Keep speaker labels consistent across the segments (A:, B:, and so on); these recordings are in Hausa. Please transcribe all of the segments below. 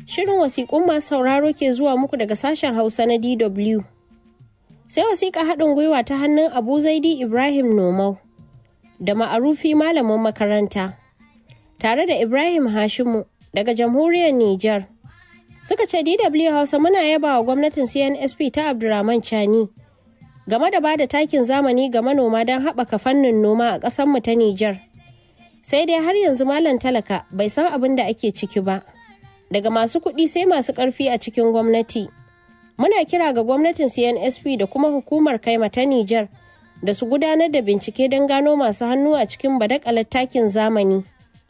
A: Shirin wasiƙun masu sauraro ke zuwa muku daga sashen Hausa na DW. Sai wasiƙa haɗin gwiwa ta hannun Abu Zaidi Ibrahim Nomau da ma'arufi malamin makaranta tare da Ibrahim Hashimu daga jamhuriyar Nijar. Suka ce DW Hausa muna yaba wa gwamnatin CNSP ta Abdurrahman Chani game da ba da takin zamani ga manoma don haɓaka fannin noma a ƙasarmu ta Nijar. Sai dai har yanzu malam talaka bai san abin da ake ciki ba. Daga masu kuɗi sai masu ƙarfi a cikin gwamnati. Muna kira ga gwamnatin CNSP da kuma hukumar kaima ta Nijar da su gudanar da bincike don gano masu hannu a cikin badakalar takin zamani.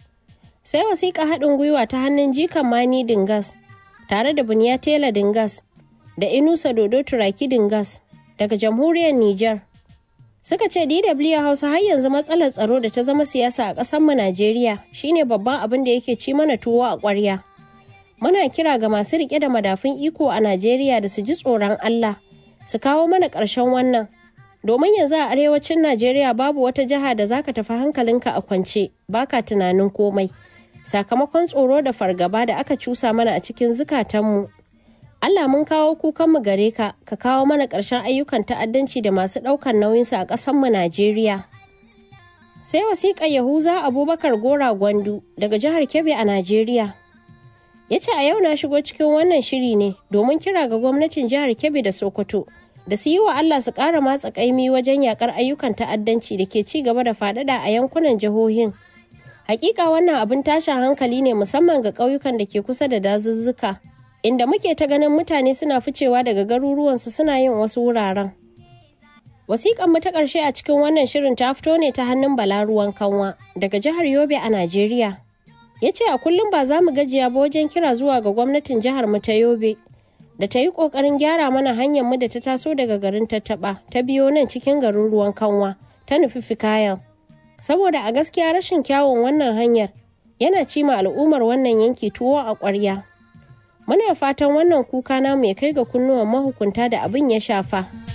A: Sai wasiƙa haɗin gwiwa ta hannun jikan Mani Dingas tare da Buniya Tela Dingas da Inusa Dodo Turaki Dingas daga jamhuriyar Nijar. Suka ce DW Hausa har yanzu matsalar tsaro da ta zama siyasa a ƙasarmu Najeriya shine babban abin da yake ci mana tuwo a ƙwarya. Muna kira ga masu riƙe da madafun iko a Najeriya da su ji tsoron Allah, su kawo mana ƙarshen wannan. Domin yanzu a arewacin Najeriya babu wata jiha da zaka tafi hankalinka a kwance, baka tunanin komai. Sakamakon tsoro da fargaba da aka cusa mana a cikin zukatanmu Allah mun kawo kukanmu gare ka, ka kawo mana ƙarshen ayyukan ta'addanci da masu ɗaukar nauyinsa a ƙasanmu Najeriya. Sai wasiƙar Yahuza Abubakar Gora Gwandu daga jihar Kebbi a Najeriya. Ya ce a yau na shigo cikin wannan shiri ne domin kira ga gwamnatin jihar Kebbi da Sokoto da su yi wa Allah su ƙara matsa ƙaimi wajen yaƙar ayyukan ta'addanci da ke ci gaba da faɗaɗa a yankunan jihohin. Hakika wannan abin tashin hankali ne musamman ga ƙauyukan da ke kusa da dazuzzuka. inda muke ta ganin mutane suna ficewa daga garuruwansu suna yin wasu wuraren. Wasiƙan mu ta ƙarshe a cikin wannan shirin ta fito ne ta hannun Bala Ruwan Kanwa daga jihar Yobe a Najeriya. Ya ce a kullum ba za mu gajiya ba wajen kira zuwa ga gwamnatin jihar mu ta Yobe da ta yi ƙoƙarin gyara mana hanyar mu da ta taso daga garin Tattaɓa ta biyo nan cikin garin Ruwan Kanwa ta nufi Fikayel. Saboda a gaskiya rashin kyawun wannan hanyar yana cima al'ummar wannan yanki tuwo a ƙwarya. Muna fatan wannan kuka namu ya kai ga kunnuwan mahukunta da abin ya shafa.